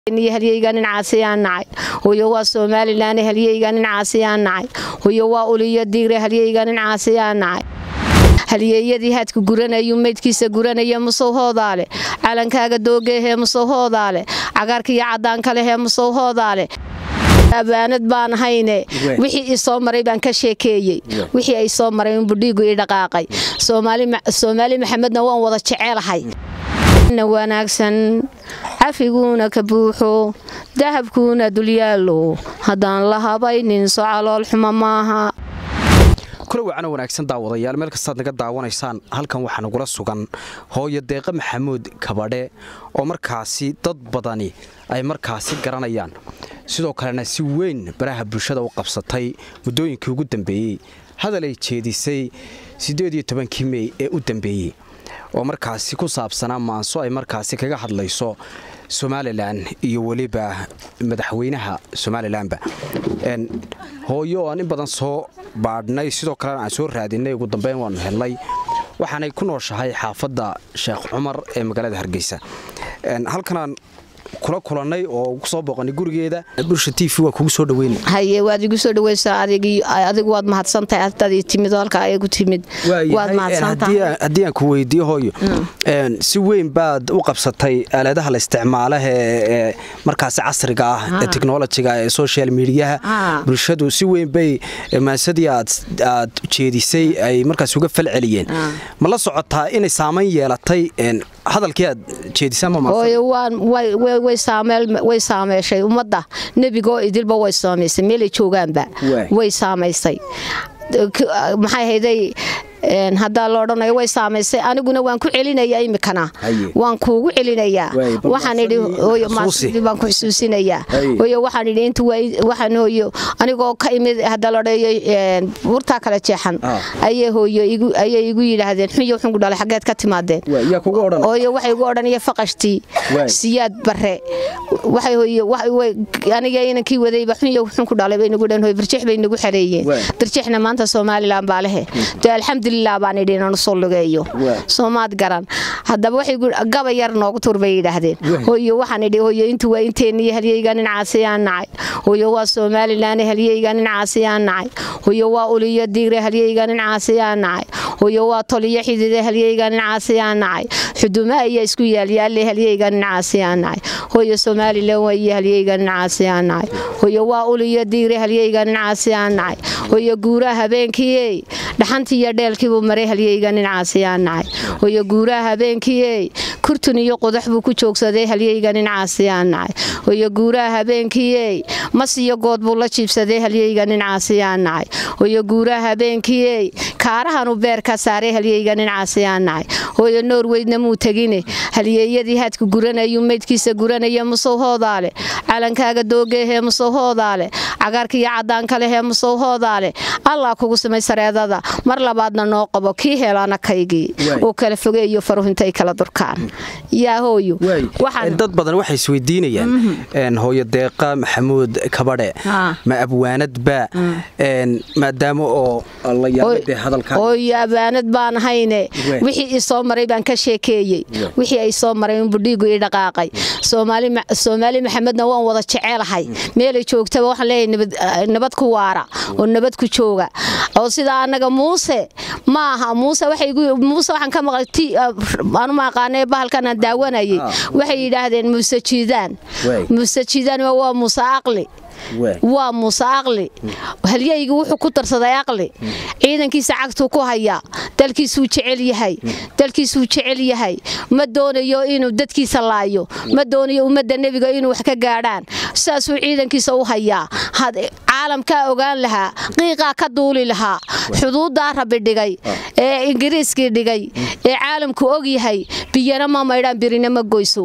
halyeyga nin caasiyaan nacay huyo waa somalilan halyeyga nin caasiyaan nacay huyo waa uliyo diire halyeyga nin caasiyaan nacay halyeeyadii haadka guranayu maydkiisa guranaya musowhoodaale calankaaga doogeehee musowhoodaale cagaarka iyo cadaanka lehee musowhoodaale abaanad baan hayne wixii i soo maray baan ka sheekeeyey wixii ay soo maray unbudhiigu ii dhaqaaqay soomaali maxamedna waan wada jecelahay wanaagsan cafiguuna ka buuxo dahabkuuna dulyaalo haddaan la habaynin so calool xumo maaha kula wacana wanaagsan daawadayaal meel kastaad naga daawanaysaan halkan waxaa nagula sugan hooyo deeqa maxamuud kabadhe oo markaasi dad badani ay markaasi garanayaan sidoo kalena si weyn baraha bulshada u qabsatay muddooyinkii ugu dambeeyey hadal ay jeedisay siddeed-iyo tobankii mey ee u dambeeyey oo markaasi ku saabsanaa maanso ay markaasi kaga hadlayso somalilan iyo weliba madaxweynaha somalilanba hooyo aan in badan soo baadhnay sidoo kalena aan soo raadinay ugu dambeyn waanu helnay waxaanay ku nooshahay xaafadda sheekh cumar ee magaalada hargeysa halkanaan kula kulannay oo kusoo booqanay gurigeeda bulsha t v waa kugu soo dhaweyn haye waad igu soo dhaweysaa adigu waad mahadsantahay haddaad timid halka ayagu timid waad mahadsantahay haddii aan ku weydiiyo hooyo si weyn baad u qabsatay aaladaha la isticmaalaha ee markaasi casriga ah ee technolojiga ee social mediaha bulshadu si weyn bay maasadii aad jeedisay ay markaas uga fal celiyeen ma la socotaa inay saamayn yeelatay hadalkii aad jeedisaway saameyshay ummadda nebigaoo idilba way saamaysay meelay joogaanba way saamaysay maxay hayday haddaa la odhanayo way saamaysay aniguna waan ku celinaya imikana waan kuugu celinayaa waxaan idhi baan ku xusuusinayaa hooyo waxaan idhi inta waxaan hooyo anigoo ka imid haddaa la odhayo burtaa kala jeexan ayay hooyo ayay igu yidhaahdeen xunyo xunku dhalay xaggeed ka timaadeen hooyo waxay igu odhanaya faqashtii siyaad bare waxay hooyo aniga inankii wadayba xunyo xunku dhalay bay nagu dhan hooyo birjeex bay nagu xareeyeen birjeexna maanta somalilan baa lehe dee alxamdulilah baan idhi inaan usoo lugeeyo soomaad garan haddaba waxay gaba yar noogu tur bay yidhaahdeen hooyo waxaan idhi hooyo intu waa inteeniyo halyeyga nin caasiyaan nacay hooyo waa somalilan halyeyga nin caasiyaan nacay hooyo waa uliyo diire halyeyga nin caasiyaan nacay hooyo waa toliyo xidide halyeyga nin caasiyaan nacay xuduma ayaa isku yaalyaalle halyeyga nin caasiyaan nacay hooyo somalilan waayo halyeyga nin caasiyaan nacay hooyo waa uliyo diire halyeyga nin caasiyaan nacay hooyo guuraha habeenkiiey dhaxantiiyo dheelkiibuu maray halyeyga nin caasiyaan nacay hooyo guuraha habeenkiiey kurtun iyo qodax buu ku joogsaday halyeyga nin caasiyaan nacay hooyo guuraha habeenkiiey mas iyo good buu la jiibsaday halyeyga nin caasiyaan nacay hooyo guuraha habeenkiiey kaarahanuu beer ka saaray halyeyga nin caasiyaan nacay hooyo noorweydna muu tegine halyeeyadii haadka guranayu maydkiisa guranaya musowhoodaale calankaaga doogeehee musowhoodaale cagaarka iyo cadaanka lehee musowhoodaale allah kugu samay sareedada mar labaadna noo qabo kii helaana kaygii oo kala fogeeyo faruhu intay kala durkaan yaa hooyo dad badan waxay isweydiinayaan hooyo deeqa maxamuud kabadhe ma abwaanadba maadaama oo la yaabade hadalka hooyo abaanad baan hayne wixii i soo maray baan ka sheekeeyey wixii ay soo maray unbudhiigu ii dhaqaaqay soomaali maxamedna waan wada jecelahay meelay joogtaba waxaan leeyahay nabad ku waara oo nabad ku jooga oo sidaa annaga muuse ma aha muuse muuse waxaan ka maqlay aanu maaqaanee bahalkan aan daawanayay waxay yidhaahdeen muuse jiidaan muuse jiidaan waa muuse aqli waa muuse aqli halyeygi wuxuu ku darsaday aqli ciidankiisa cagtuu ku hayaa dalkiisuu jecel yahay dalkiisuu jecel yahay ma doonayo inuu dadkiisa laayo ma doonayo ummadda nebiga inuu wax ka gaadhaan saasuu ciidankiisa u hayaa caalamkaa ogaan lahaa qiiqaa ka duuli lahaa xuduuddaa rabi dhigay ee ingiriiskii dhigay ee caalamku og yahay biyana ma maydhaan birina ma goyso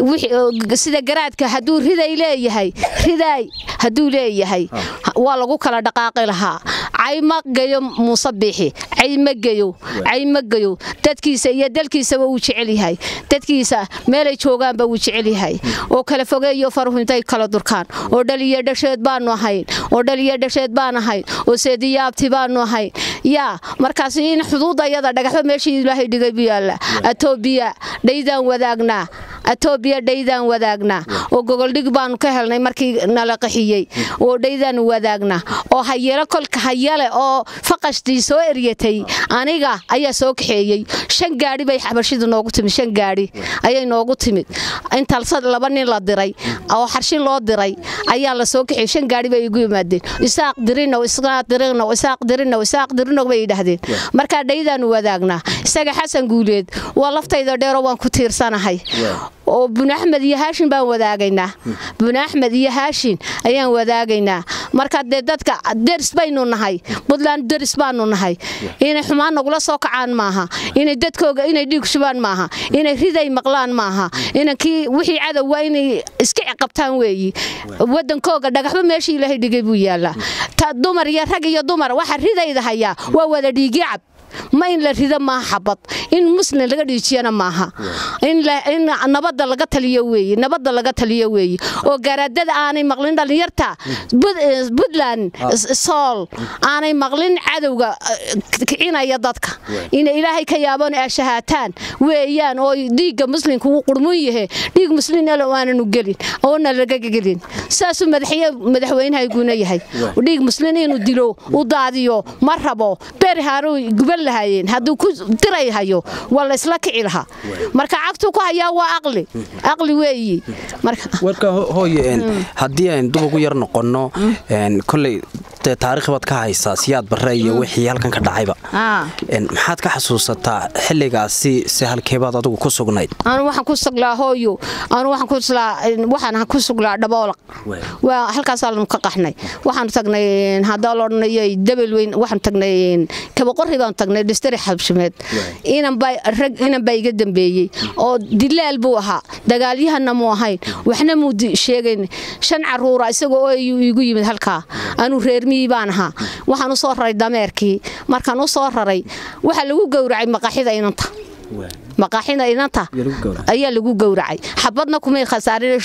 sida garaadka hadduu riday leeyahay ridaay hadduu leeyahay waa lagu kala dhaqaaqi lahaa cay ma geyo muuse biixi cay ma geyo cay ma geyo dadkiisa iyo dalkiisaba wuu jecel yahay dadkiisa meelay joogaanba wuu jecel yahay oo kala fogeeyo faruhu intay kala durkaan oo dhaliyo dhasheed baanu ahayn oo dhaliyo dhasheed baan ahayn oo seediyaabti baanu ahayn yaa markaas in xuduudda iyada dhagaxba meeshii ilaahay dhigay bu yaalla atoobiya dhaydaan wadaagnaa etoobiya dhaydaan wadaagnaa oo gogoldhig baanu ka helnay markii nala qaxiyey oo dhaydaan wadaagnaa oo hayalo kolka hayale oo faqashtii soo eryatay aniga ayaa soo kaxeeyey shan gaadhi bay xabashida noogu timid shan gaadhi ayay noogu timid intalsa laba nin la diray oo xarshin loo diray ayaa la soo kaxeeyey shan gaadhi bay igu yimaadeen isaaq dirinow isaaq dirinow isaaq dirinow isaaq dirinow bay yidhaahdeen markaa dhaydaanu wadaagnaa isaga xasan guuleed waa laftayda dheero waan ku tiirsanahay oo buni axmed iyo haashin baan wadaagaynaa buni axmed iyo haashin ayaan wadaagaynaa marka dee dadka deris baynu nahay puntland deris baanu nahay inay xumaan nagula soo kacaan maaha inay dadkooga inay dhiig shubaan maaha inay riday maqlaan maaha inankii wixii cadow waa inay iska ciqabtaan weeyi wadankooga dhagaxba meeshii ilaahay dhigay buu yaallaa ta dumar iyo rag iyo dumar waxa ridayda hayaa waa wada dhiigii cab ma in la rido maaha xabad in muslim laga dhiijiyana maaha in nabadda laga taliyo weeye nabadda laga taliyo weeye oo garaadada aanay maqlin dhallinyarta puntland sool aanay maqlin cadowga kicinaya dadka inay ilaahay ka yaabon ashahaataan weeyaan oo dhiigga muslimka uu qurmun yahe dhiig muslimna aananu gelin oona laga gelin saasuu madaxweynahayguna yahay dhiig muslim inuu dilo u daadiyo ma rabo beri haaruu guban lahaayeen hadduu ku diray hayo waa la isla kici lahaa marka cagtuu ku hayaa waa aqli aqli weeyi warka hooye haddii aynu dub ugu yar noqonno koley dee taarikh baad ka haysaa siyaad barre iyo wixii halkan ka dhacayba maxaad ka xasuusataa xilligaasi se halkeebaad adigu ku sugnayd anu waxaan ku suglaa hooyo anu waxaan ku suglaa dhaboolaq waa halkaasaanu ka qaxnay waxaanu tagnay haddaa loodhanayo dabel weyn waxaanu tagnay kabaqorri baanu tagnay dhistari xabshimeed inan baa iga dambeeyey oo dilaal buu ahaa dagaalyahana mu ahayn waxna muu sheegayn shan caruura isagoo oo igu yimid halkaa anuu reermiyii baan ahaa waxaan u soo raray dameerkii markaan u soo raray waxaa lagu gowracay maqaxida inanta maqaaxida inanta ayaa lagu gowracay xabadna kumay khasaarin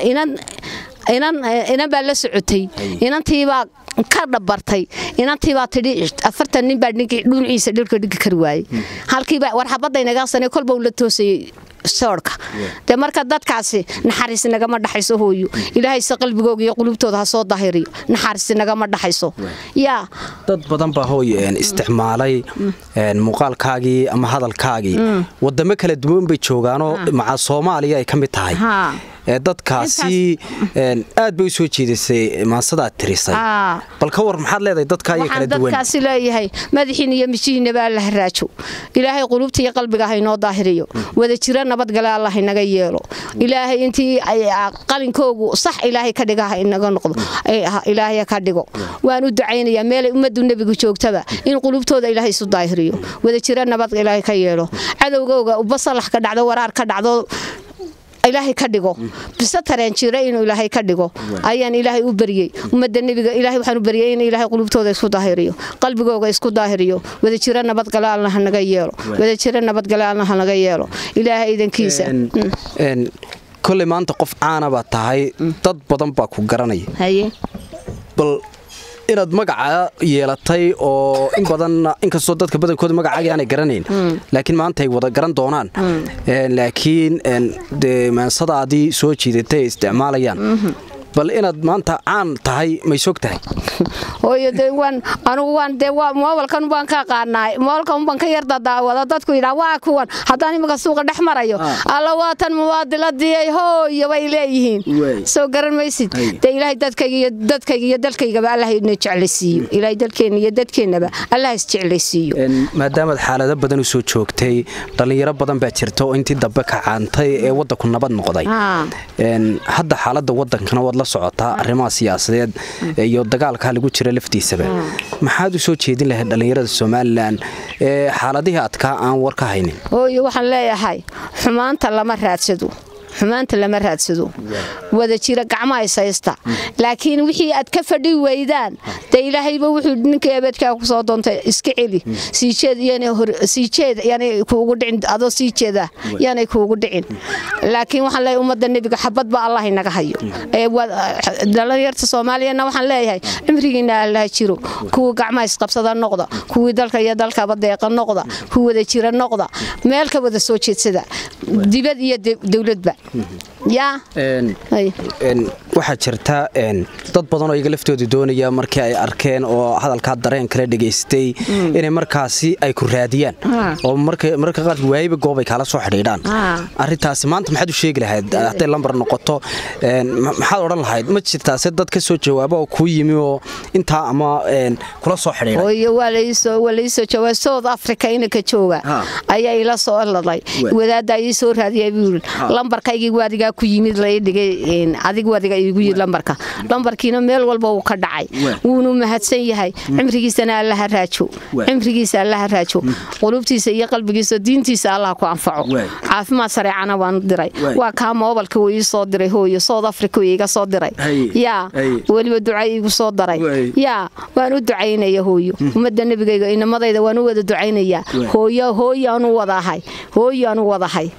inan baa la socotay inantiibaa ka dhabartay inantiibaa tidhi afartan nin baa dhuunciisa dhirka dhigi kari waayey halkiiba war xabadda inagaasane kolba uu la toosayey soorka dee marka dadkaasi naxariis nagama dhaxayso hooyo ilaahayse qalbigooga iyo qulubtooda ha soo dahiriyo naxariis nagama dhaxayso yaa dad badan baa hooy isticmaalay muuqaalkaagii ama hadalkaagii wadamo kala duwan bay joogaanoo maca soomaaliya ay ka mid tahay dadkaasi aad bay u soo jeedisay maasadaad tirisay bal ka war maxaad leedahay dadka iyo kala duwan dadkaasi leeyahay madaxiin iyo mijihiinaba alla haraajo ilaahay qulubta iyo qalbiga haynoo daahiriyo wada jira nabadgale alla haynaga yeelo ilaahay intii qalinkoogu sax ilaahay ka dhiga inaga noqdo ilaahay ka dhigo waan u ducaynayaa meelay ummaddu nebigu joogtaba in qulubtooda ilaahay isu daahiriyo wada jira nabad ilaahay ka yeelo cadowgooga ubasalax ka dhacdo waraar ka dhacdo ilaahay ka dhigo bise tareen jira inuu ilaahay ka dhigo ayaan ilaahay u baryey ummadda nebiga ilaahay waxaan u baryey in ilaahay qulubtooda isku daahiriyo qalbigooga isku daahiriyo wada jira nabadgale alla hanaga yeelo wada jira nabadgale alla hanaga yeelo ilaahay idankiisa koley maanta qof caana baad tahay dad badan baa ku garanaya bal inaad magaca yeelatay oo in badan inkastoo dadka badankooda magacaagii aanay garanayn laakiin maanta ay wada garan doonaan laakiin dee maansadaadii soo jiidatay ay isticmaalayaan bal inaad maanta caan tahay may sog tahay hooyo de waan anugu waan dee waa moolkan baan ka qaanaay moolkan baan ka yarda daawada dadku yidhaa waa kuwan haddaan imika suuqa dhex marayo alla waatan muwaadiladii hooyo bay leeyihiin soo garan maysid dee ilaahay dadkayga iyo dadkayga iyo dalkaygaba allah ina jeclaysiiyo ilaahay dalkeenna iyo dadkeennaba allah is jeclaysiiyo maadaamaad xaalado badan u soo joogtay dhallinyaro badan baa jirta oo intii dambe ka caantay ee waddanku nabad noqday hadda xaaladda waddankana waad la socotaa arrimaha siyaasadeed iyo dagaalka lagu jira laftiisaba maxaad u soo jeedin lahayd dhallinyarada somalilan ee xaaladihii adkaa aan war ka haynin hooyo waxaan leeyahay xumaanta lama raadsado xumaanta lama raadsado wada jira gacmaha ishaysta laakiin wixii aad ka fadhi weydaan dee ilaahayba wuxuu ninka ebeedkaa ku soo doontay iska celi siijeed yaanay kuugu dhicin adoo sii jeeda yaanay kuugu dhicin laakiin waxaan leeyahay ummadda nebiga xabad ba allah inaga hayo dhalinyarta soomaaliyana waxaan leeyahay cimrigiina allaha jiro kuwii gacmaha isqabsada noqda kuwii dalka iyo dalkaba deeqa noqda kuwii wada jira noqda meel ka wada soo jeedsada dibad iyo dowladba yaa waxaa jirta dad badan oo iyaga laftooda doonaya markii ay arkeen oo hadalkaa dareen kale dhegaystay inay markaasi ay ku raadiyaan oo marka qaarka waayiba goob ay kaala soo xidhiidhaan arintaasi maanta maxaad u sheegi lahayd hadday lambar noqoto maxaad odhan lahayd ma jirtaa se dad ka soo jawaaba oo kuu yimi oo intaa ama kula soo xidhiidhay waa laisoo jawaab south africa inanka jooga ayaa ila soo laday wadaaddaa ii soo raadiyay buu yiri lambarkaygii waadigaa ku yimid lai dhigay adig wadiga igu yiri lambarka lambarkiina meel walba wuu ka dhacay wuunu mahadsan yahay cimrigiisana allaha raajo cimrigiisa allaha raajo qulubtiisa iyo qalbigiisa diintiisa allah ku anfaco caafimaad sareecana waanu diray waa kaa moobalka wuu ii soo diray hooyo south africa wuu iga soo diray yaa weliba duca iigu soo daray yaa waan u ducaynaya hooyo ummadda nebigayga inamadayda waan u wada ducaynayaa hooyo hooyaanu wadahay hooyaanu wadahay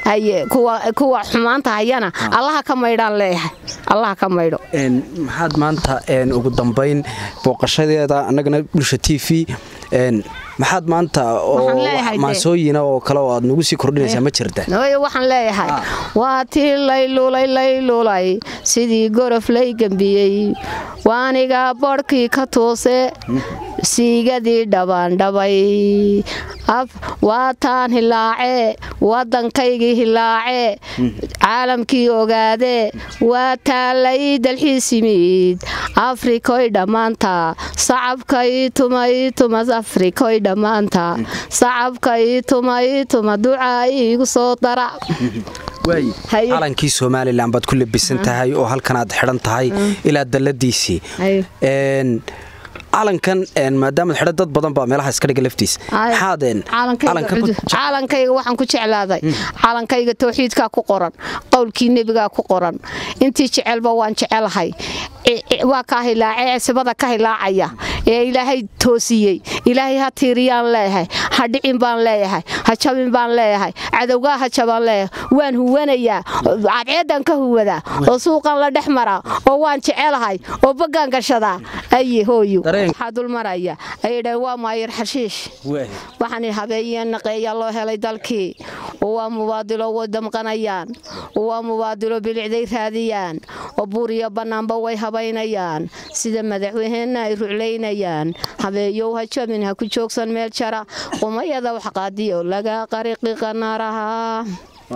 kuwa xumaanta hayana allaha ka maydhaan leeyahay allaha ka maydho maxaad maanta ugu dambayn booqashadeeda annagana bulsha t v maxaad maanta oo maasooyina oo kale oo aad nagu sii kordhinaysaa ma jirta waxaan leeyahay waa tii laylulay laylulay sidii gorof lay gembiyey waaniga bodhkii ka toose siigadii dhabaandhabay waa taan hilaace waddankaygii hilaace caalamkii ogaade waa taalay dalxiis yimid afrikoy dhammaanta sacabkay tumay tumas afrikoy dhammaanta sacabkay tumay tuma ducaa iigu soo dara calankii somalilan baad ku labisan tahay oo halkan aad xidhan tahay ilaa dalladiisii calankan maadaamaad xidhan dad badan baa meelaha iska dhiga laftiisa caalankayga waxaan ku jeclaaday calankayga towxiidkaa ku qoran qowlkii nebigaa ku qoran intii jecelba waan jecelahay waa kaa hilaace sibada ka hilaacaya ee ilaahay toosiyey ilaahay ha tiiriyaan leeyahay ha dhicin baan leeyahay ha jabin baan leeyahay cadowgaa ha jabaan leeyahay waan huwanayaa cadceedan ka huwadaa oo suuqan la dhex maraa oo waan jecelahay oo baggaan gashadaa aye hooyo waxaa dulmaraya ayay dhaheen waa maayir xashiish waxaan habeeye naqeeyaa loo helay dalkii oo waa mubaadilo way damqanayaan oo waa mubaadilo bilicday raadiyaan oo buuriyo bannaanba way habaynayaan sida madaxweynena ay ruclaynayaan habeeyow ha jabin ha ku joogsan meel jara qumayada wax qaadiyo laga qariqi qanaaraha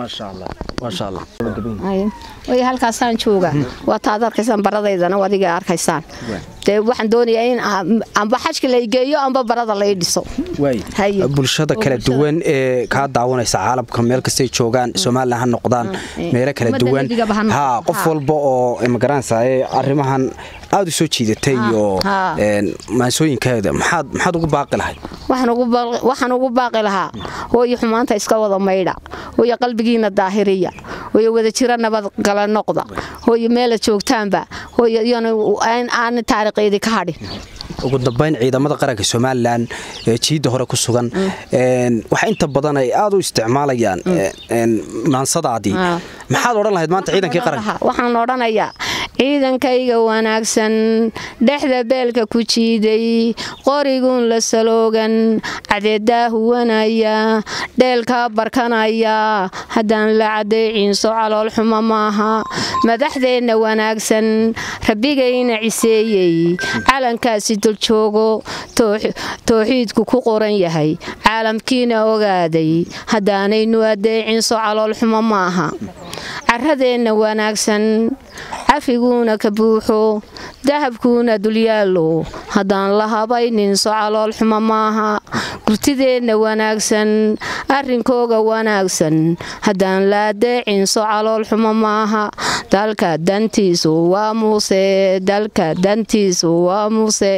way halkaasaan jooga waa taad arkaysaan baradaydana adiga arkaysaan dee waxaan doonayaa in amba xajka la geeyo amba barada la dhiso bulshada kala duwan ee kaa daawanaysa caalamka meel kastay joogaan somalilan ha noqdaan meelo kala duwan ha qof walba oo magaranaysa arrimahan aada u soo jiidatay iyo maansooyinkeeda maxaad ugu baaqi lahayd waxaan ugu baaqi lahaa hooyo xumaanta iska wada maydha hooyo qalbigiina daahiriya hooyo wada jira nabad gala noqda hooyo meela joogtaanba hooyo aan taariikheedii ka hadhin ugu dambayn ciidamada qaranka somalilan ee jiidda hore ku sugan waxa inta badan ay aada u isticmaalayaan maansadaadii maxaad odhan lahayd maanta ciidankii qaranka waxaan odhanayaa ciidankayga wanaagsan dhexda beelka ku jiiday qoriguun la saloogan cadeedaa huwanaya dheelkaa barkanaya haddaan la cadayciinso caloolxumo maaha madaxdeenna wanaagsan rabbigayna ciseeyey calankaasi duljoogo towxiidku ku qoran yahay caalamkiina ogaaday haddaanaynu adeecinso caloolxumo maaha caradeenna wanaagsan cafiguuna ka buuxo dahabkuuna dulyaallo haddaan la habayninso caloolxumo maaha gurtideenna wanaagsan arrinkooga wanaagsan haddaan la adeecinso caloolxumo maaha dalka dantiisu waa muuse dalka dantiisu waa muuse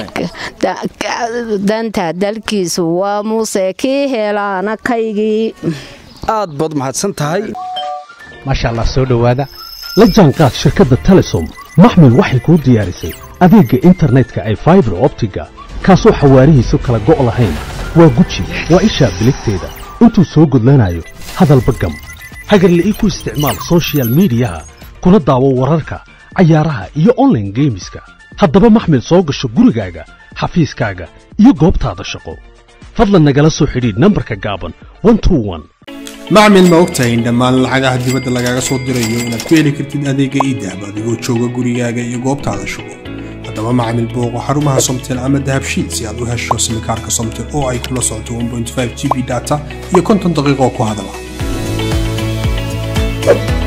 danta dalkiisu waa muuse kii helaana kaygii aad baad mahadsan tahay maasha allah soo dhowaada la jaanqaad shirkadda telesom maxmil waxay kuu diyaarisay adeegga internetka ay faibar optiga kaasoo xawaarihiisu kala go' lahayn waa guji waa ishaa biligteeda intuu soo gudlanayo hadalba gam hagarle ii ku isticmaal sochial midiyaha kuna daawo wararka cayaaraha iyo onlaine geemiska haddaba maxmil soo gasho gurigaaga xafiiskaaga iyo goobtaada shaqo fadlan nagala soo xidhiidh nambarka gaaban macmil ma ogtahay in dhammaan lacagaha dibadda lagaaga soo dirayo inaad ku heli kartid adeega iidahab adigoo jooga gurigaaga iyo goobtaada shugo haddaba macmil booqo xarumaha somtel ama dahabshiil si aad u hesho simikaarka somtel oo ay kula socoto 1.5 g b data iyo konton daqiiqo ku hadala